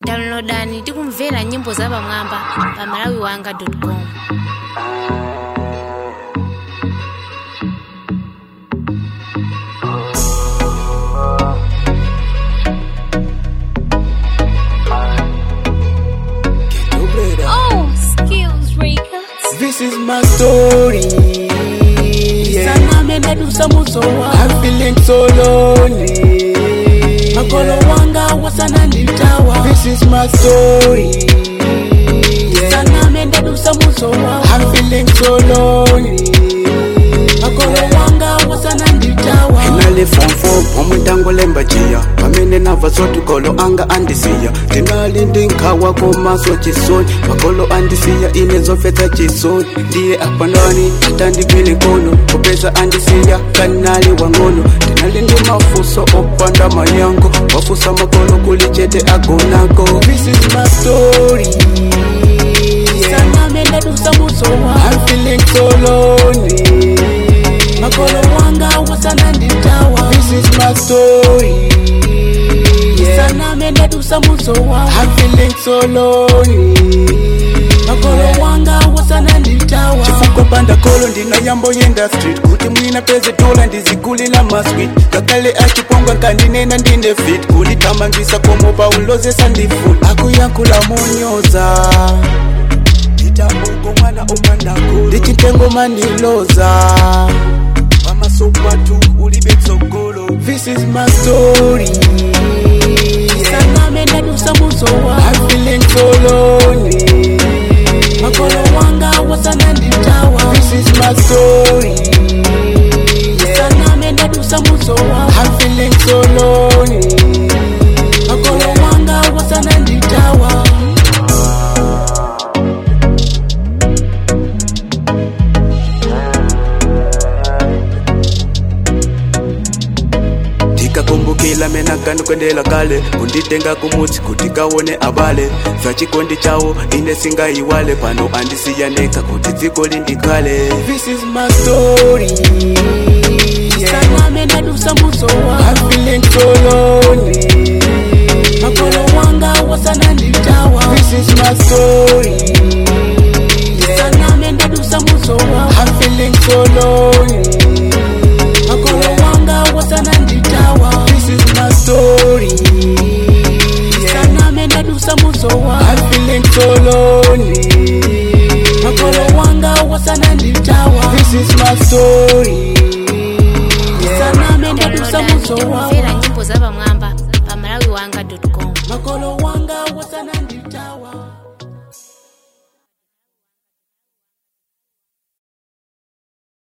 downloadani ndi kumvera nyimbo zapamwamba pa malawiwanga.com Oh, skills records. This is my story. Yeah. sana mendadusa muzowa I'm feeling so lonely. makolo wanga wasana nditawa This is my story. Yeah. sana mendadusa muzowa I'm feeling so lonely. makolo wanga wasana nditawa Nali form four pamutangolemba jiya pamene nava sotukolo anga andisiya tinali ndinkhawa komaso chisoni makolo andisiya ine zofetsa chisoni ndiye apandani atandigwile nkono kupeza andisiya kanali wang'ono tinali ndi mafuso opanda mayango wafusa makolo kuli chete agonako This is my story. Yeah. sana mendadusa muzowa I'm feeling so lonely. makolo wanga wasana nditawa This is my story. Yeah. sana mendadusa muzowa I'm feeling so lonely. makolo wanga wasana nditawa chifukwa panda kolo ndinayamboyenda street kuti mwina peze dola ndizigulila maswit kakale achiponga nkandinena ndine fit kulithamangisa komo paulozesa ndifut akuyankhula monyoza nditambuko mwana umandakulu ndichitengo mandiloza pamasopatu ulibe tsogolo this is my story yeah. sana mendadusa muzowa I'm feeling so lonely makolo wanga wasana nditawa This is my story. Yeah. sana mendadusa muzowa I'm feeling so lonely. makolo wanga wasana nditawa tikakumbukila mena kanu kwendela kale kunditenga kumutsi kuti kaone abale zvachikondi chawo ine singayiwale pano andisiyaneka kuti dziko lindikhale This is my story. Yeah. sana mendadusa muzowa I'm feeling so lonely. makolo wanga wasana nditawa This is my story. Yeah. sana mendadusa muzowa I'm feeling so lonely. makolo wanga wasana nditawa This is my story. Yeah. sana mendadusa muzowa I'm feeling so lonely. makolo wanga wasana nditawa This is my story. Yeah. sana mendadusa downloadani ndi muzowa kumvera nyimbo zapamwamba pa malawiwanga.com makolo wanga wasana nditawa